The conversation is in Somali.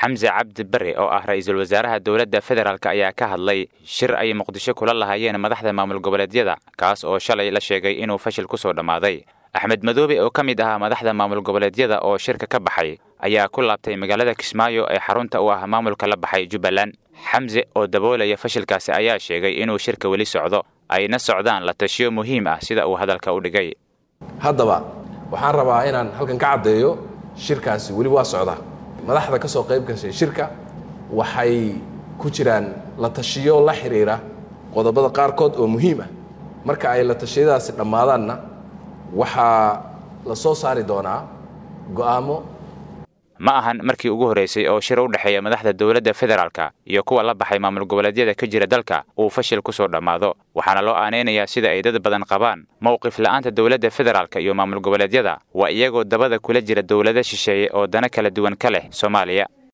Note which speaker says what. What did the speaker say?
Speaker 1: xamse cabdi barre oo ah ra'iisul wasaaraha dowladda federaalk ayaa ka hadlay shir ay muqdisho kula lahaayeen madaxda maamul goboleedyada kaas oo shalay la sheegay inuu fashil ku soo dhammaaday axmed madoobe oo ka mid ahaa madaxda maamul goboleedyada oo shirka ka baxay ayaa ku laabtay magaalada kismaayo ee xarunta u ah maamulka la baxay jubbaland xamse oo daboolaya fashilkaasi ayaa sheegay inuu shirka weli socdo ayna socdaan la tashiyo muhiim ah sida uu hadalka u dhigay
Speaker 2: haddaba waxaan rabaa inaan halkan ka caddeeyo shirkaasi weli waa socdaa madaxda ka soo qayb gashay shirka waxay ku jiraan la tashiyo la xidhiira qodobada qaarkood oo muhiim ah marka ay la tashiyadaasi dhammaadaanna waxaa la soo saari doonaa go'aamo
Speaker 1: ma ahan markii ugu horraysay oo shir u dhexeeya madaxda dowladda federaalka iyo kuwa la baxay maamul goboleedyada ka jira dalka uu fashil ku soo dhammaado waxaana loo aanaynayaa sida ay dad badan qabaan mowqif la'aanta dowladda federaalka iyo maamul goboleedyada waa iyagoo dabada kula jira dowlado shisheeye oo dana kala duwan ka leh soomaaliya